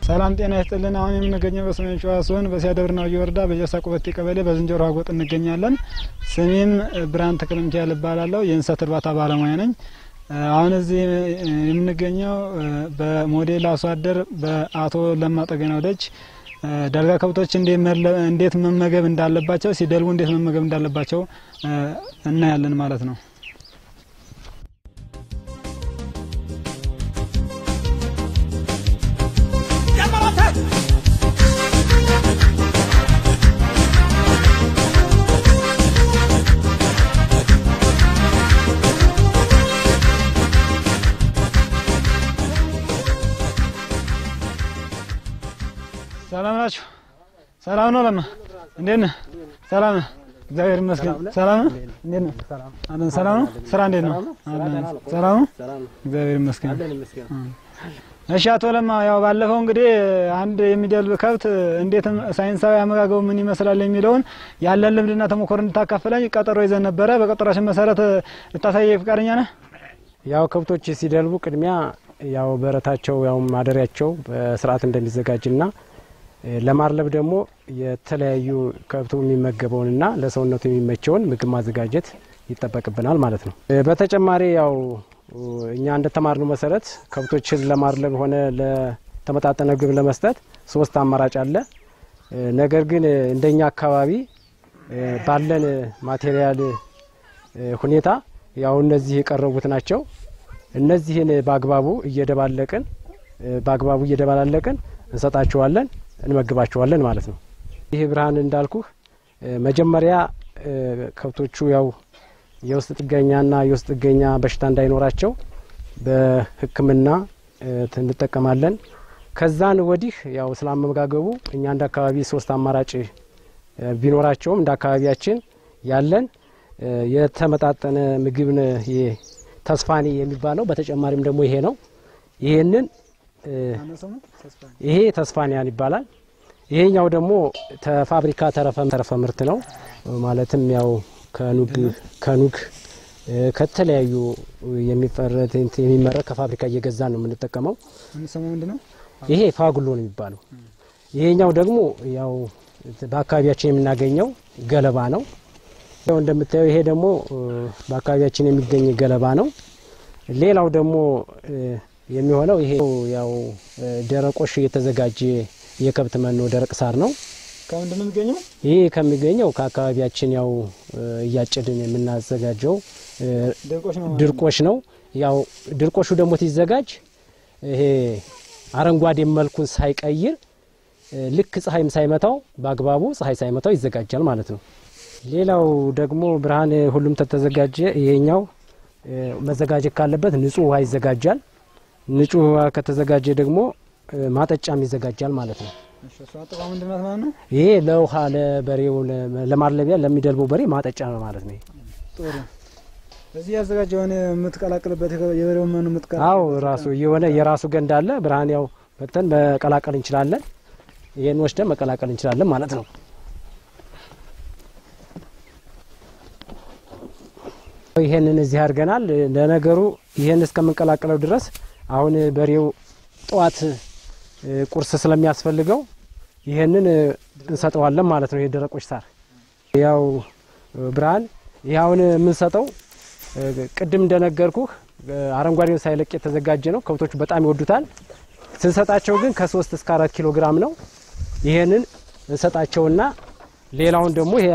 ሰላም ጤና ይስጥልን። አሁን የምንገኘው በሰሜን ሸዋ ሲሆን በሲያደብርና ወረዳ በጀሳ ቁበቴ ቀበሌ በዝንጀሮ አጎጥ እንገኛለን። ስሜም ብርሃን ተክለ ሚካኤል እባላለሁ። የእንስሳት እርባታ ባለሙያ ነኝ። አሁን እዚህ የምንገኘው በሞዴል አርሶ አደር በአቶ ለማ ጠገናው ደጅ ዳልጋ ከብቶች እንዴት መመገብ እንዳለባቸው ሲደልቡ እንዴት መመገብ እንዳለባቸው እናያለን ማለት ነው። ሰላም ናችሁ? ሰላም ነው። ለማ እንዴት ነህ? ሰላም ነህ? እግዚአብሔር ይመስገን። ሰላም ነህ? እንዴት ነህ? አለን። ሰላም ነው። ስራ እንዴት ነው? አለን። ሰላም ነው። እግዚአብሔር ይመስገን። እሺ አቶ ለማ ያው ባለፈው እንግዲህ አንድ የሚደልብ ከብት እንዴት ሳይንሳዊ አመጋገቡ ምን ይመስላል የሚለውን ያለን ልምድና ተሞክሮ እንድታካፍለኝ ቀጠሮ ይዘን ነበረ። በቀጠሯችን መሰረት ልታሳየ ፈቃደኛ ነህ? ያው ከብቶች ሲደልቡ ቅድሚያ ያው በረታቸው ያው ማደሪያቸው በስርዓት እንደሚዘጋጅና ለማርለብ ደግሞ የተለያዩ ከብቱ የሚመገበውንና ለሰውነቱ የሚመቸውን ምግብ ማዘጋጀት ይጠበቅብናል ማለት ነው። በተጨማሪ ያው እኛ እንደተማርነው መሰረት ከብቶችን ለማርለብ ሆነ ለተመጣጠነ ምግብ ለመስጠት ሶስት አማራጭ አለ። ነገር ግን እንደኛ አካባቢ ባለን ማቴሪያል ሁኔታ ያው እነዚህ የቀረቡት ናቸው። እነዚህን በአግባቡ እየደባለቅን በአግባቡ እየደባላለቅን እንሰጣቸዋለን እንመግባቸዋለን ማለት ነው። ይህ ብርሃን እንዳልኩህ መጀመሪያ ከብቶቹ ያው የውስጥ ጥገኛና የውስጥ ጥገኛ በሽታ እንዳይኖራቸው በሕክምና እንጠቀማለን። ከዛን ወዲህ ያው ስላመጋገቡ እኛ እንደ አካባቢ ሶስት አማራጭ ቢኖራቸውም እንደ አካባቢያችን ያለን የተመጣጠነ ምግብ ተስፋኒ የሚባለው በተጨማሪም ደግሞ ይሄ ነው። ይሄንን ይሄ ተስፋኒያን ይባላል። ይሄኛው ደግሞ ተፋብሪካ ተረፈ ተረፈ ምርት ነው። ማለትም ያው ከኑግ ከኑግ ከተለያዩ የሚፈረት የሚመረት ከፋብሪካ እየገዛ ነው የምንጠቀመው። ይሄ ፋጉሎ ነው የሚባለው። ይሄኛው ደግሞ ያው በአካባቢያችን የምናገኘው ገለባ ነው። ያው እንደምታየው ይሄ ደግሞ በአካባቢያችን የሚገኝ ገለባ ነው። ሌላው ደግሞ የሚሆነው ይሄ ያው ደረቆሽ የተዘጋጀ የከብት መኖ ደረቅ ሳር ነው። ከምንድን ነው የሚገኘው? ይህ ከሚገኘው ከአካባቢያችን ያው እያጨድን የምናዘጋጀው ድርቆሽ ነው። ያው ድርቆሹ ደግሞ ሲዘጋጅ ይሄ አረንጓዴ መልኩን ሳይቀይር ልክ ፀሐይም ሳይመታው በአግባቡ ፀሐይ ሳይመታው ይዘጋጃል ማለት ነው። ሌላው ደግሞ ብርሃን ሁሉም ተተዘጋጀ። ይሄኛው መዘጋጀት ካለበት ንጹህ ውሃ ይዘጋጃል። ንጹህ ውሃ ከተዘጋጀ ደግሞ ማጠጫም ይዘጋጃል ማለት ነው። ይሄ ለውሃ ለበሬው ለማርለቢያ ለሚደልበው በሬ ማጠጫ ነው ማለት ነው። ጥሩ እዚህ ያዘጋጀውን የምትቀላቅልበት የበሬው መኖ የምትቀላቅል አዎ ራሱ የሆነ የራሱ ገንዳ አለ። ብርሃን ያው በተን መቀላቀል እንችላለን። ይሄን ወስደን መቀላቀል እንችላለን ማለት ነው። ይሄንን እዚህ አድርገናል። ለነገሩ ይሄን እስከምንቀላቅለው ድረስ አሁን በሬው ጠዋት ቁርስ ስለሚያስፈልገው ይሄንን እንሰጠዋለን ማለት ነው። ይሄ ደረቆች ሳር ያው ብርሃን ይህ አሁን የምንሰጠው ቅድም እንደነገርኩህ አረንጓዴውን ሳይለቅ የተዘጋጀ ነው። ከብቶቹ በጣም ይወዱታል። ስንሰጣቸው ግን ከሶስት እስከ አራት ኪሎ ግራም ነው። ይሄንን እንሰጣቸውና ሌላውን ደግሞ ይሄ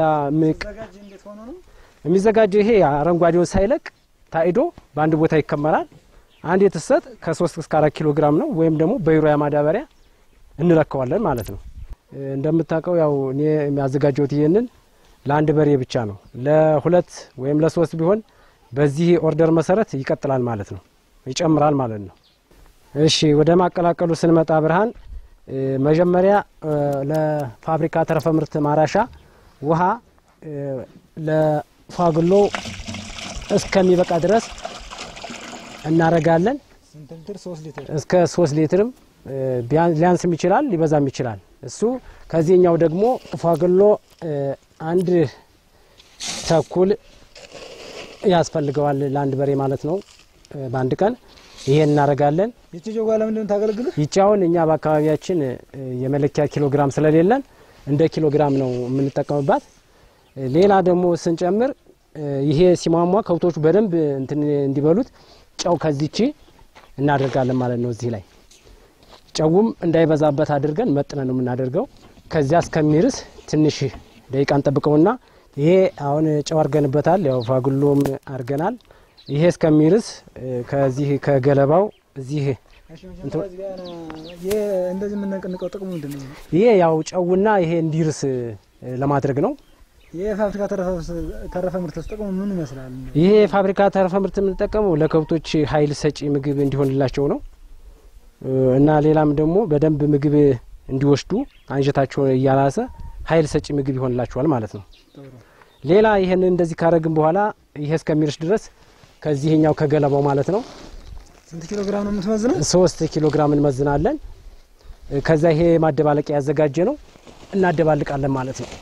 የሚዘጋጀው ይሄ አረንጓዴውን ሳይለቅ ታይዶ በአንድ ቦታ ይከመራል። አንድ የተሰጥ ከሶስት እስከ አራት ኪሎ ግራም ነው። ወይም ደግሞ በዩሪያ ማዳበሪያ እንለካዋለን ማለት ነው። እንደምታውቀው ያው እኔ የሚያዘጋጀውት ይህንን ለአንድ በሬ ብቻ ነው። ለሁለት ወይም ለሶስት ቢሆን በዚህ ኦርደር መሰረት ይቀጥላል ማለት ነው፣ ይጨምራል ማለት ነው። እሺ ወደ ማቀላቀሉ ስንመጣ ብርሃን መጀመሪያ ለፋብሪካ ተረፈ ምርት ማራሻ ውሃ ለፋግሎ እስከሚበቃ ድረስ እናረጋለን። እስከ ሶስት ሊትርም ሊያንስም ይችላል ሊበዛም ይችላል። እሱ ከዚህኛው ደግሞ ፋግሎ አንድ ተኩል ያስፈልገዋል ለአንድ በሬ ማለት ነው። በአንድ ቀን ይሄን እናደርጋለን። ይቺ ጆጓ ለምንድን ነው ታገለግልህ? ይቺ አሁን እኛ በአካባቢያችን እ፣ የመለኪያ ኪሎ ግራም ስለሌለን እንደ ኪሎ ግራም ነው የምንጠቀምባት። እ፣ ሌላ ደግሞ ስንጨምር እ፣ ይሄ ሲሟሟ ከብቶቹ በደንብ እንትን እንዲበሉት ጨው ከዚቺ እናደርጋለን ማለት ነው። እዚህ ላይ ጨውም እንዳይበዛበት አድርገን መጥነን ነው የምናደርገው። ከዚያ እስከሚርስ ትንሽ ደቂቃ እንጠብቀውና ይሄ አሁን ጨው አድርገንበታል፣ ያው ፋጉሎም አድርገናል። ይሄ እስከሚርስ እ፣ ከዚህ ከገለባው እዚህ እሺ መጀመሪያ እዚህ ጋር ይሄ እንደዚህ የምንነቅንቀው ጥቅሙ ምንድን ነው? ይሄ ያው ጨውና ይሄ እንዲርስ እ፣ ለማድረግ ነው። ይሄ ፋብሪካ ተረፈ ምርት ጥቅሙ ምን ይመስላል? ይሄ የፋብሪካ ተረፈ ምርት የምንጠቀመው ለከብቶች ኃይል ሰጪ ምግብ እንዲሆንላቸው ነው እ፣ እና ሌላም ደግሞ በደንብ ምግብ እንዲወስዱ አንጀታቸው እያላሰ ኃይል ሰጪ ምግብ ይሆንላቸዋል ማለት ነው። ጥሩ ሌላ ይህን እንደዚህ ካረግን በኋላ ይሄ እስከሚርስ ድረስ ከዚህኛው ከገለባው ማለት ነው ስንት ኪሎ ግራም ነው የምትመዝነው? ሶስት ኪሎ ግራም እንመዝናለን። እ፣ ከዛ ይሄ ማደባለቂያ ያዘጋጀ ነው እናደባልቃለን ማለት ነው።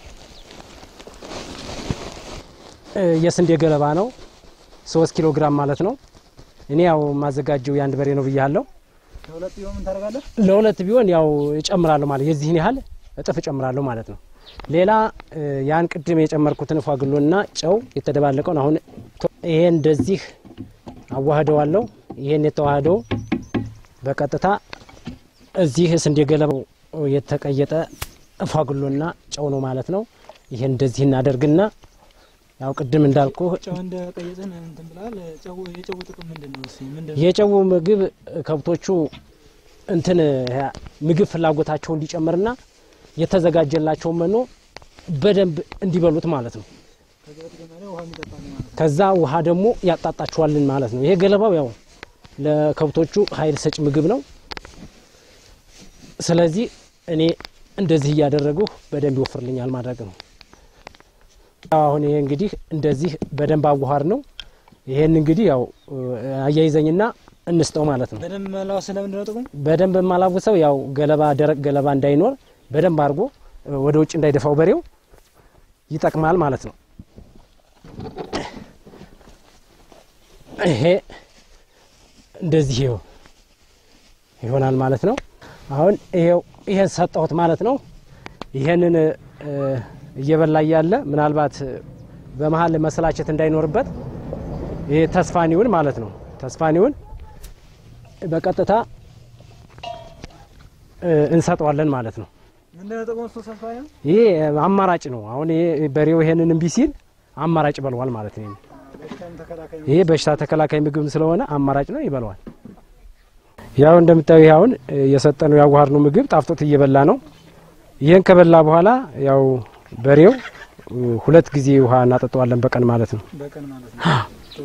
እ፣ የስንዴ ገለባ ነው ሶስት ኪሎ ግራም ማለት ነው። እኔ ያው ማዘጋጀው የአንድ በሬ ነው ብያለሁ። ከሁለት ቢሆን ምን ታደርጋለህ? ለሁለት ቢሆን ያው እጨምራለሁ ማለት የዚህን ያህል እጥፍ እጨምራለሁ ማለት ነው። ሌላ እ፣ ያን ቅድም የጨመርኩትን ፏግሎና ጨው የተደባለቀውን አሁን ቶ- ይሄ እንደዚህ አዋህደዋለሁ። ይሄን የተዋህደው በቀጥታ እዚህ ስንዴ ገለባው የተቀየጠ ፏግሎና ጨው ነው ማለት ነው። ይሄን እንደዚህ እናደርግና ያው ቅድም እንዳልኩ ጨው እንደ ቀየጥን እንትን ብላል። ጨው የጨው ጥቅም ምንድን ነው? እስኪ ምንድን ነው? የጨው ምግብ ከብቶቹ እንትን ያ ምግብ ፍላጎታቸው እንዲጨምርና የተዘጋጀላቸው መኖ በደንብ እንዲበሉት ማለት ነው። ከዚህ በተጨማሪ ውሃ የሚጠጣ ነው ማለት ነው። ከዛ ውሃ ደግሞ ያጣጣቸዋልን ማለት ነው። ይሄ ገለባው ያው ለከብቶቹ ኃይል ሰጭ ምግብ ነው። ስለዚህ እኔ እንደዚህ እያደረጉ በደንብ ይወፍርልኛል ማድረግ ነው። አሁን ይሄ እንግዲህ እንደዚህ በደንብ አዋሃር ነው። ይሄን እንግዲህ ያው አያይዘኝና እንስጠው ማለት ነው። በደንብ መላው ስለምንድን ነው ጥቅሙ? በደንብ የማላውሰው ያው ገለባ ደረቅ ገለባ እንዳይኖር በደንብ አድርጎ ወደ ውጭ እንዳይደፋው በሬው ይጠቅማል ማለት ነው። ይሄ እንደዚህ ይኸው ይሆናል ማለት ነው። አሁን ይሄው ይሄን ሰጠሁት ማለት ነው። ይሄንን እ፣ እየበላ እያለ ምናልባት በመሀል መሰላቸት እንዳይኖርበት ይሄ ተስፋኒውን ማለት ነው ተስፋኒውን በቀጥታ እ፣ እንሰጠዋለን ማለት ነው። ምንድን ነው ጥቅሙ? እሱ ሰፋ ነው። ይሄ አማራጭ ነው። አሁን ይሄ በሬው ይሄንን እምቢ ሲል አማራጭ ይበለዋል ማለት ነው። በሽታም ተከላካይ ነው። ይሄ በሽታ ተከላካይ ምግብ ስለሆነ አማራጭ ነው፣ ይበለዋል። ያው እንደምታዩ ይሄ አሁን የሰጠነው ያዋሃር ነው ምግብ ጣፍጦት እየበላ ነው። ይሄን ከበላ በኋላ ያው በሬው እ፣ ሁለት ጊዜ ውሃ እናጠጣዋለን በቀን ማለት ነው። በቀን ማለት ነው። ጥሩ።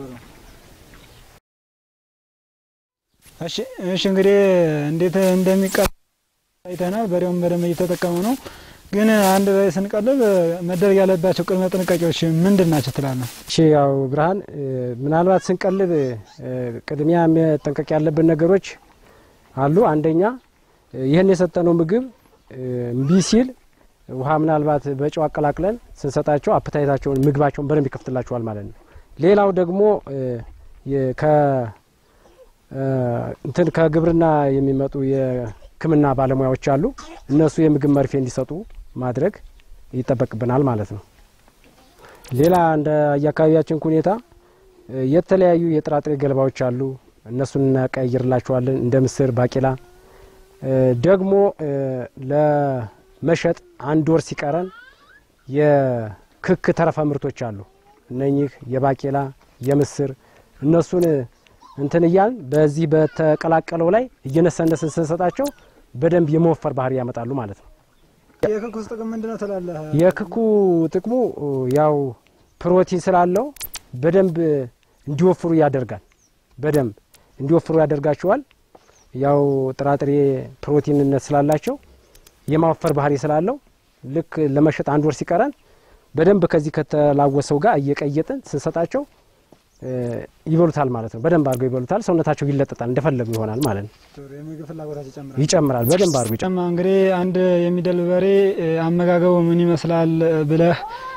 እሺ እሺ፣ እንግዲህ እንዴት እንደሚቀል አይተናል። በሬውን በደንብ እየተጠቀሙ ነው። ግን አንድ በሬ ስንቀልብ መደረግ ያለባቸው ቅድመ ጥንቃቄዎች ምንድን ናቸው ትላለህ? እሺ ያው ብርሃን እ፣ ምናልባት ስንቀልብ እ፣ ቅድሚያ መጠንቀቅ ያለብን ነገሮች አሉ። አንደኛ እ፣ ይህን የሰጠነው ምግብ እ፣ እምቢ ሲል ውሃ ምናልባት በጨው አቀላቅለን ስንሰጣቸው አፕታይታቸውን ምግባቸውን በደንብ ይከፍትላቸዋል ማለት ነው። ሌላው ደግሞ እ፣ የ- ከ እ፣ እንትን ከግብርና የሚመጡ የሕክምና ባለሙያዎች አሉ። እነሱ የምግብ መርፌ እንዲሰጡ ማድረግ ይጠበቅብናል ማለት ነው። ሌላ እንደ የአካባቢያችን ሁኔታ እ፣ የተለያዩ የጥራጥሬ ገለባዎች አሉ። እነሱን እናቀይርላቸዋለን እንደ ምስር፣ ባቄላ እ፣ ደግሞ እ፣ ለመሸጥ አንድ ወር ሲቀረን የክክ ተረፈ ምርቶች አሉ። እነኚህ የባቄላ የምስር እነሱን እንትን እያልን በዚህ በተቀላቀለው ላይ እየነሰነስን ስንሰጣቸው በደንብ የመወፈር ባህሪ ያመጣሉ ማለት ነው። የክኩስ ጥቅም ምንድን ነው ትላለህ? የክኩ ጥቅሙ ያው ፕሮቲን ስላለው በደንብ እንዲወፍሩ ያደርጋል። በደንብ እንዲወፍሩ ያደርጋቸዋል። ያው ጥራጥሬ ፕሮቲንነት ስላላቸው የማወፈር ባህሪ ስላለው ልክ ለመሸጥ አንድ ወር ሲቀረን በደንብ ከዚህ ከተላወሰው ጋር እየቀየጥን ስንሰጣቸው እ፣ ይበሉታል ማለት ነው። በደንብ አድርገው ይበሉታል። ሰውነታቸው ይለጠጣል፣ እንደፈለጉ ይሆናል ማለት ነው። ጥሩ የምግብ ፍላጎታቸው ይጨምራል። ይጨምራል። በደንብ አድርጎ ይጨምራል። ጫማ እንግዲህ አንድ የሚደልብ በሬ እ፣ አመጋገቡ ምን ይመስላል እ፣ ብለህ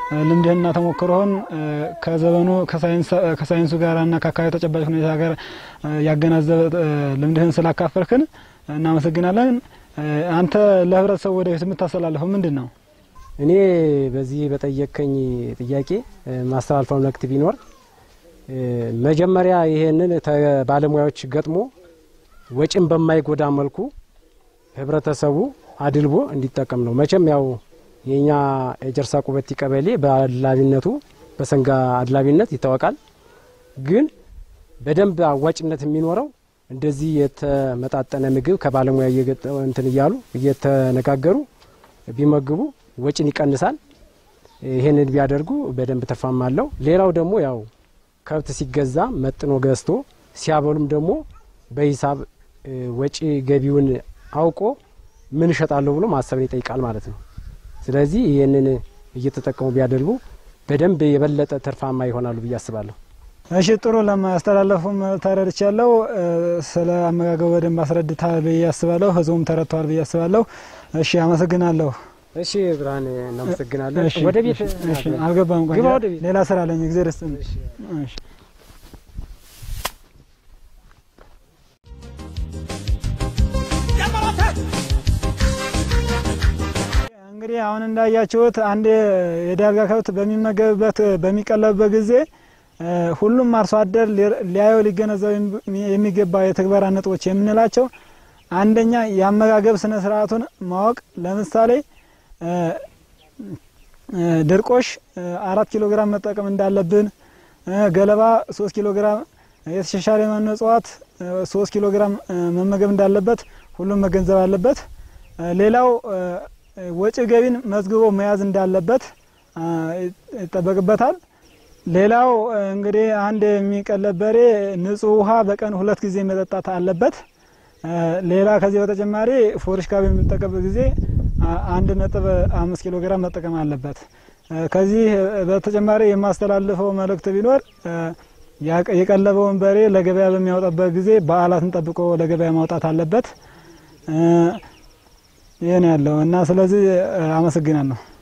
ልምድህንና ተሞክሮህን ከዘመኑ ከሳይንሱ ጋርና ከአካባቢ ተጨባጭ ሁኔታ ጋር ያገናዘበ ልምድህን ስላካፈልክን እናመሰግናለን። አንተ ለህብረተሰቡ ወደፊት የምታስተላልፈው ምንድን ነው? እኔ በዚህ በጠየቀኝ ጥያቄ ማስተላልፈው መልእክት ቢኖር መጀመሪያ ይሄንን ባለሙያዎች ገጥሞ ወጪን በማይጎዳ መልኩ ህብረተሰቡ አድልቦ እንዲጠቀም ነው። መቼም ያው የኛ የጀርሳ ቁበቲ ቀበሌ በአድላቢነቱ በሰንጋ አድላቢነት ይታወቃል። ግን በደንብ አዋጭነት የሚኖረው እንደዚህ የተመጣጠነ ምግብ ከባለሙያ እንትን እያሉ እየተነጋገሩ ቢመግቡ ወጪን ይቀንሳል። ይሄንን ቢያደርጉ በደንብ ተፋማ አለው። ሌላው ደግሞ ያው ከብት ሲገዛ መጥኖ ገዝቶ ሲያበሉም ደግሞ በሂሳብ ወጪ ገቢውን አውቆ ምን እሸጣለሁ ብሎ ማሰብን ይጠይቃል ማለት ነው። ስለዚህ ይህንን እየተጠቀሙ ቢያደርጉ በደንብ የበለጠ ትርፋማ ይሆናሉ ብዬ አስባለሁ። እሺ ጥሩ ለማስተላለፉም ተረድቻለሁ። ስለ አመጋገቡ በደንብ አስረድተሃል ብዬ አስባለሁ። ህዝቡም ተረድተዋል ብዬ አስባለሁ። እሺ አመሰግናለሁ። እሺ ብርሃን እናመሰግናለን። እሺ፣ ወደ ቤት እሺ፣ እሺ፣ አልገባም። ቆይ ግባ ወደ ቤት። ሌላ ስራ አለኝ። ጊዜ ደስ እሺ እንግዲህ አሁን እንዳያችሁት አንድ የዳልጋ ከብት በሚመገብበት በሚቀለብበት ጊዜ እ ሁሉም አርሶ አደር ሊ- ሊያየው ሊገነዘብ የሚገባ የተግበራ ነጥቦች የምንላቸው አንደኛ የአመጋገብ ስነ ስርዓቱን ማወቅ። ለምሳሌ እ እ ድርቆሽ እ አራት ኪሎ ግራም መጠቀም እንዳለብን እ ገለባ ሶስት ኪሎ ግራም የተሻሻለ የመኖ እጽዋት እ ሶስት ኪሎ ግራም እ መመገብ እንዳለበት ሁሉም መገንዘብ አለበት። እ ሌላው እ ወጪ ገቢን መዝግቦ መያዝ እንዳለበት አ፣ ይጠበቅበታል። ሌላው እ እንግዲህ አንድ የሚቀለብ በሬ ንጹህ ውሃ በቀን ሁለት ጊዜ መጠጣት አለበት። እ ሌላ ከዚህ በተጨማሪ ፎርሽካ በሚጠቀምበት ጊዜ አ- አንድ ነጥብ አምስት ኪሎ ግራም መጠቀም አለበት። እ ከዚህ በተጨማሪ የማስተላልፈው መልእክት ቢኖር እ ያቀ- የቀለበውን በሬ ለገበያ በሚያወጣበት ጊዜ በዓላትን ጠብቆ ለገበያ ማውጣት አለበት። እ ይህ ነው ያለው እና ስለዚህ እ አመሰግናለሁ።